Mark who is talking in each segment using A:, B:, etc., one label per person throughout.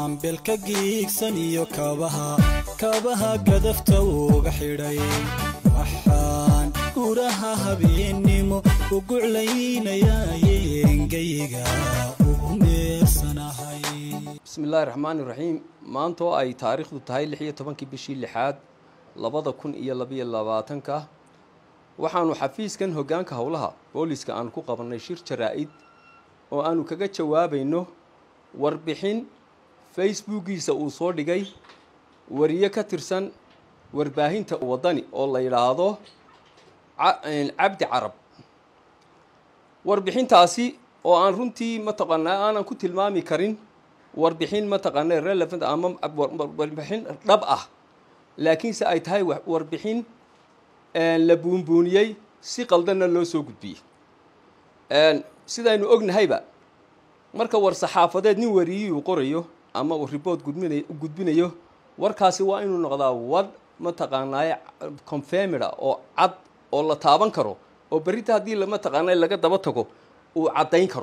A: gaambelka giigsan iyo kabaha kabaha gadafta uga xidhay waxaan guraha habeennimo u guclaynayaayengayga ugu meersanahay
B: bismillahi raxmaani raxiim maanta oo ay taariikhdu tahay lix iyo tobankii bishii lixaad labada kun iyo labayo labaatanka waxaanu xafiiskan hoggaanka howlaha booliska aanu ku qabannay shir jaraa-id oo aanu kaga jawaabayno warbixin facebookiisa uu soo dhigay wariye ka tirsan warbaahinta waddani oo la yidhaahdo cabdi carab warbixintaasi oo aan runtii mataqaanaa aanan ku tilmaami karin warbixin mataqaana relevant ama warbixin dhab ah laakiinse ay tahay warbixin la buunbuuniyey si qaldanna loo soo gudbiyey sidaynu ognahayba marka war saxaafadeed nin wariyii uu qorayo ama uu report gudbinay gudbinayo warkaasi waa inuu noqdaa war mataqaanaaye confirmida oo cad oo la taaban karo oo berrinta haddii mataqaanaa laga daba tago uu caddayn karo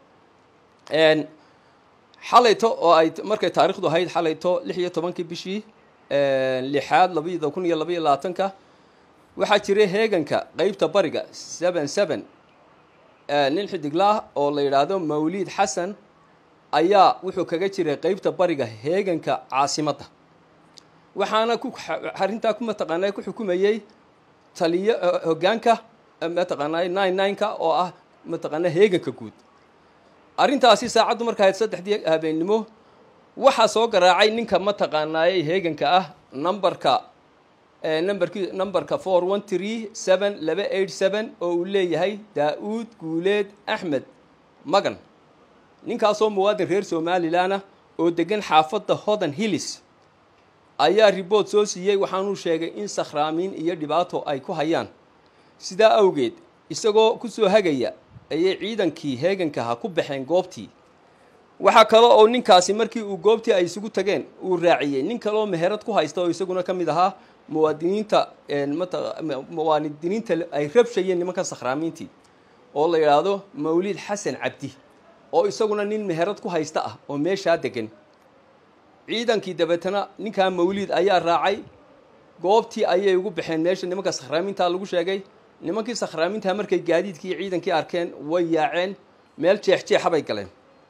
B: xalayto oo ay markay taarikhdu ahayd xalayto lix iyo tobankii bishii lixaad labada kun iyo labaiyo labaatanka waxaa jiray heeganka qeybta bariga seven seven nin xidiglaah oo la yidhaahdo mawliid xasan ayaa wuxuu kaga jiray qeybta bariga heeganka caasimadda waxaana ku arrintaa ku mataqaanaa ku xukumayey taliyo hoggaanka mataqaanaa nine nineka oo ah mataqaanaa heeganka guud arrintaasi saacaddu marka ahayd saddexdii habeennimo waxaa soo garaacay ninka mataqaanaayey heeganka ah numberka numberki numberka four one tree seven laba eight seven oo uu leeyahay daa-uud guuleed axmed magan ninkaasoo muwaadin reer somalilan ah oo degan xaafadda hodan hillis ayaa riboort soo siiyey waxaanuu sheegay in sakhraamiin iyo dhibaato ay ku hayaan sidaa awgeed isagoo kusoo hagaya ayay ciidankii heegankaha ku baxeen goobtii waxaa kale oo ninkaasi markii uu goobtii ay isugu tageen uu raaciyey nin kaleoo meherad ku haysta oo isaguna ka mid ahaa muwaadiniinta muwaadiniinta ay rabshayeen nimanka sakhraamiintii oo la yidhaahdo mawliid xasan cabdi oo isaguna nin meherad ku haysta ah oo meeshaa degan ciidankii dabeetana ninkaa mawliid ayaa raacay goobtii ayay ugu baxeen meesha nimanka sakhraamiintaa lagu sheegay nimankii sakhraamiintaa markay gaadiidkii iyo ciidankii arkeen way yaaceen meel jeexjeexa bay galeen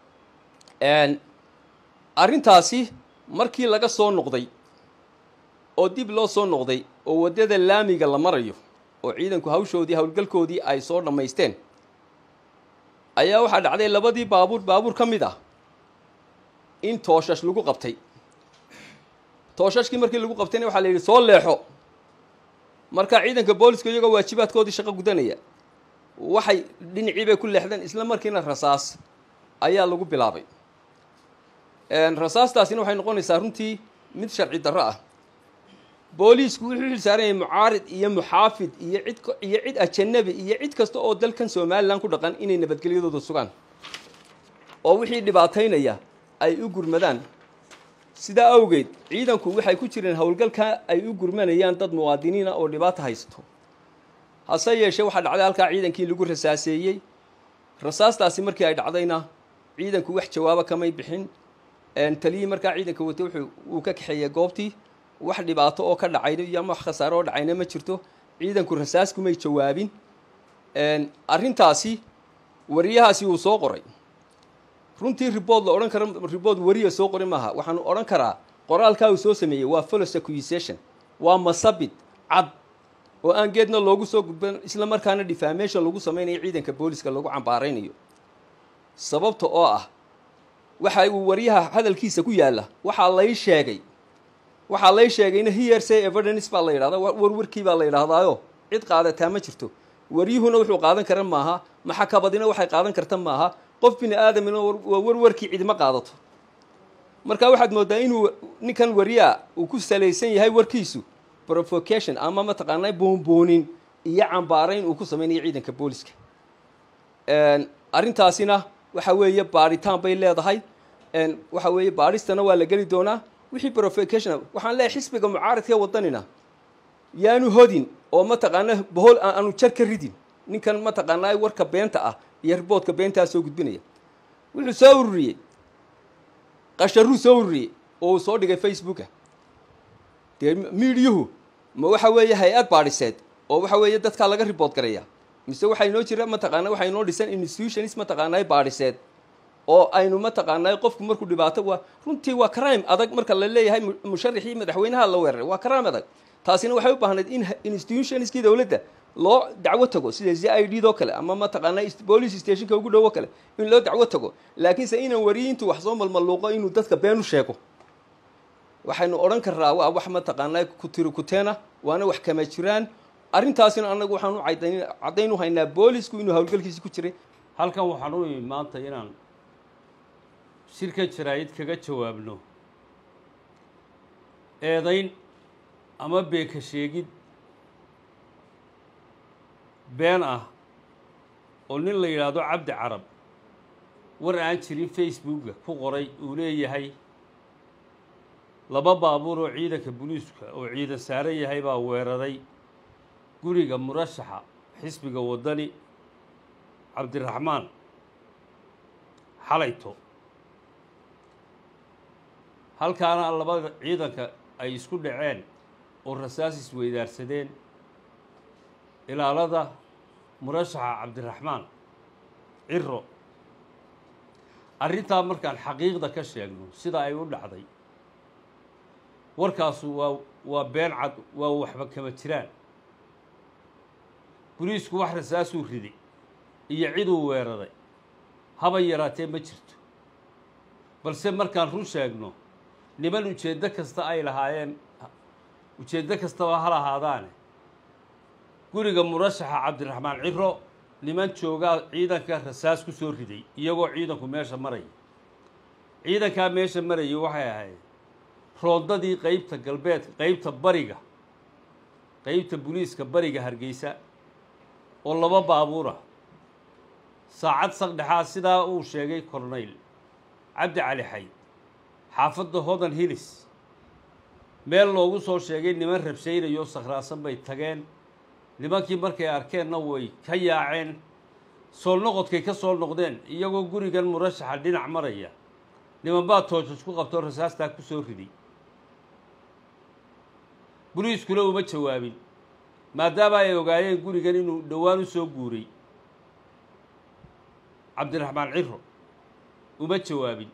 B: arrintaasi markii laga soo noqday oo dib loo soo noqday oo waddada laamiga la marayo oo ciidanku hawshoodii howlgalkoodii ay soo dhammaysteen ayaa waxaa dhacday labadii baabuur baabuur ka mid ah in tooshash lagu qabtay tooshashkii markii lagu qabtayna waxaa la yidhi soo leexo marka ciidanka booliska iyagoo waajibaadkoodii shaqo gudanaya waxay dhinacii bay ku leexdeen isla markiina rasaas ayaa lagu bilaabay rasaastaasina waxay noqonaysaa runtii mid sharci darro ah booliisku wuxuu xilsaaran yahay mucaarid iyo muxaafid iyo cid iyo cid ajanabi iyo cid kasta oo dalkan somalilan ku dhaqan inay nabadgelyadooda sugaan oo wixii dhibaataynaya ay u gurmadaan sidaa awgeed ciidanku waxay ku jireen howlgalka ay u gurmanayaan dad muwaadiniina oo dhibaato haysto hase yeeshee waxaa dhacday halkaa ciidankii lagu rasaaseeyey rasaastaasi markii ay dhacdayna ciidanku wax jawaabo kamay bixin taliyii markaa ciidanka watay wuxuu uu ka kaxeeyey goobtii wax dhibaato oo ka dhacayna iyo ama wax khasaaro oo dhacayna ma jirto ciidanku rasaas kumay jawaabin arrintaasi wariyahaasi uu soo qoray runtii riboort la odhan karo riboort wariya soo qoray maaha waxaanu odhan karaa qoraalkaa uu soo sameeyey waa folos accusation waa masabid cad oo aan geedna loogu soo gudban isla markaana defamation lagu samaynayo ciidanka booliska lagu cambaaraynayo sababta oo ah waxa uu wariyaha hadalkiisa ku yaalla waxaa lay sheegay waxaa lay sheegayna hearsay evidence baa la yidhahda warwarkii baa la yidhaahdaayo cid qaadataa ma jirto waryuhuna wuxuu qaadan kara maaha maxakabadina waxay qaadan karta maaha qof bini aadamina waa warwarkii cidima qaadato marka waxaad moodaa inuu ninkan wariyaa uu ku salaysan yahay warkiisu provocation ama mataqaanaa boonboonin iyo cambaarayn uu ku samaynayo ciidanka booliska arrintaasina waxa weeye baadhitaan bay leedahay waxa weeye baadhistana waa la geli doonaa wixii provocation waxaan leeyahay xisbiga mucaaradka wadanina yaanu hodin oo mataqaana bohol aanu jar ka ridin ninkan mataqaanaa warka beenta ah iyo riboodka beentaa soo gudbinaya wuxuu soo ururiyey qasharuu soo ururiyey oo uu soo dhigay facebooka dee miidiyuhu ma waxa weeye hay-ad baadhiseed oo waxa weeye dadkaa laga ribood garaya mise waxaa inoo jira mataqaana waxaa inoo dhisan institutions mataqaanaa baadhiseed oo aynu mataqaanaa qofku markuu dhibaato waa runtii waa crime adag marka la leeyahay mu- musharaxii madaxweynaha la weeraray waa crime adag taasina waxay u baahnayd in ha- institutionskii dowladda loo dacwo tago sida z i d doo kale ama mataqaanaa ist- police stationka ugu dhowo kale in loo dacwo tago laakiinse inaan wariyiintu wax soo malmaluuqo inuu dadka been u sheego waxaynu odhan karnaa waa wax mataqaanaa ku tiri kuteena waana wax kama jiraan arrintaasina annagu waxaan u cadayn caddayn u haynaa boolisku inuu howlgalkiisi ku jiray
C: halkan waxaan u imi maanta inaan shirka jaraa'id kaga jawaabno eedayn ama beeka sheegid been ah oo nin la yidhaahdo cabdi carab war aan jirin facebooka ku qoray uu leeyahay laba baabuur oo ciidanka booliiska oo ciidan saaran yahay baa weeraray guriga murashaxa xisbiga waddani cabdiraxmaan xalayto halkaana labada ciidanka ay isku dhaceen oo rasaas isweydaarsadeen ilaalada murashaxa cabdiraxmaan ciro arrintaa markaan xaqiiqda ka sheegno sida ay u dhacday warkaasu waa waa been cad waa waxba kama jiraan boliisku wax rasaasuu riday iyo ciduu weeraray haba yaraatee ma jirto balse markaan run sheegno niman ujeeddo kasta ay lahaayeen ujeeddo kastaba ha lahaadaane guriga murashaxa cabdiraxmaan ciro niman joogaa ciidanka rasaas ku soo riday iyagoo ciidanku meesha maraya ciidankaa meesha marayay waxay ahayd roondadii qeybta galbeed qeybta bariga qeybta booliiska bariga hargeysa oo laba baabuura saacad saqdhexaad sidaa uu sheegay corneyl cabdi cali xayd xaafadda hodan hilis meel loogu soo sheegay niman rabshaynayo sakhraasan bay tageen nimankii markay arkeenna way ka yaaceen soo noqodkay ka soo noqdeen iyagoo gurigan murashaxa dhinac maraya niman baa toojos ku qabtoo rasaastaa ku soo riday boliiskuna uma jawaabin maadaama ay ogaayeen gurigan inuu dhowaan u soo guuray cabdiraxmaan ciro uma jawaabin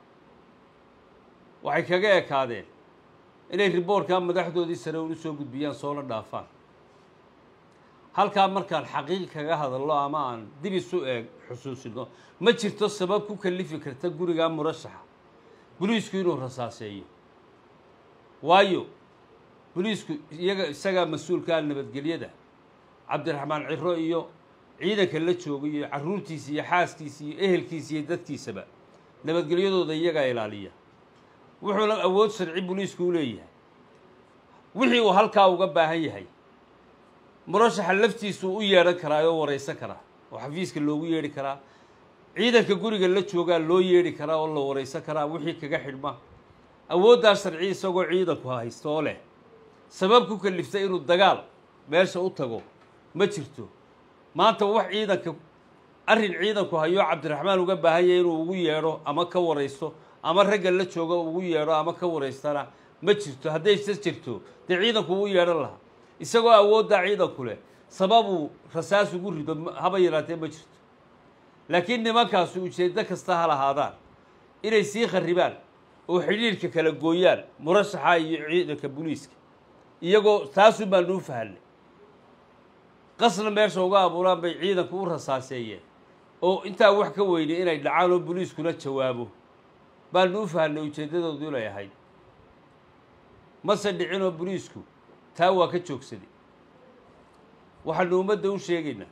C: waxay kaga ekaadeen inay riboorkaa madaxdoodii sare unu soo gudbiyaan soona dhaafaan halkaa markaan xaqiiq kaga hadalno ama aan dib isu eeg xusuusino ma jirto sabab ku kalifi karta gurigaa murashaxa boliisku inuu rasaaseeyo waayo boliisku iyaga isagaa mas-uulkaa nabadgelyada cabdiraxmaan ciro iyo ciidanka la jooga iyo carruurtiisa iyo xaaskiisa iyo ehelkiisa iyo dadkiisaba nabadgelyadooda iyagaa ilaaliya wuxuuna awood sharci boliisku u leeyahay wixii uu halkaa uga baahan yahay murashaxa laftiisuu u yeedhan karaa oo waraysan karaa oo xafiiska loogu yeedhi karaa ciidanka guriga la joogaa loo yeedhi karaa oo la waraysan karaa wixii kaga xidhma awooddaa sharci isagoo ciidanku haysto oo leh sabab ku kaliftay inuu dagaal meesha u tago ma jirto maanta wax ciidanka arrin ciidanku hayoo cabdiraxmaan uga baahan yahay inuu ugu yeedho ama ka waraysto ama ragga la jooga ugu yeedho ama ka waraystana ma jirto hadday se jirto dee ciidanku uu yeedhan lahaa isagoo awooddaa ciidanku leh sababuu rasaas ugu rido haba yaraatee ma jirto laakiin nimankaasi ujeeddo kasta ha lahaadaan inay sii kharribaan oo xidhiirka kala gooyaan murashaxa iyo ciidanka boliiska iyagoo taasun baan nuu fahanay qasna meesha uga abuuraan bay ciidanku u rasaaseeyeen oo intaa wax ka weynay inay dhacaan oo boliiskuna jawaabo baanu u fahanay ujeeddadoodu inay ahayd mase dhicinoo boliisku taa waa ka joogsaday waxaanu ummadda u sheegaynaa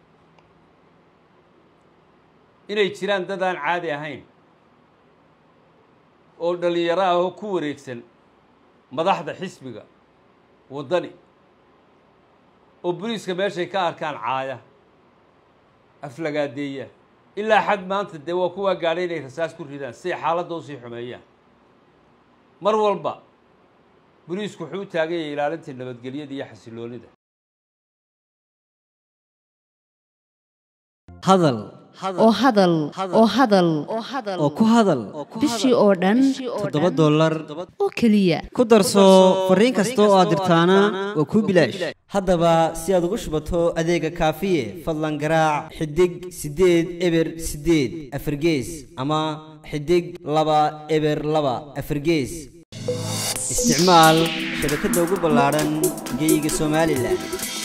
C: inay jiraan dad aan caadi ahayn oo dhallinyaro ah oo ku wareegsan madaxda xisbiga waddani oo boliiska meeshay ka arkaan caaya aflagaadeeya ilaa xad maanta dee waa kuwaa gaadhay inay rasaas ku ridaan siay xaaladda usii xumeeyaan mar walba boliisku wuxuu u taagan yahay ilaalinta nabadgelyada iyo xasiloonida
D: hadal oo hadal oo hadal
E: oo ku hadal
D: bishii oo dhan
E: toddoba dollar
D: oo keliya
E: ku darso fariin kasta oo aad dirtaana waa kuu bilaash haddaba si aad ugu shubato adeega kaafiye fadlan garaac xidig siddeed eber siddeed afargees ama xidig laba eber laba afargees isticmaal shabakadda ugu ballaadhan geyga somalilan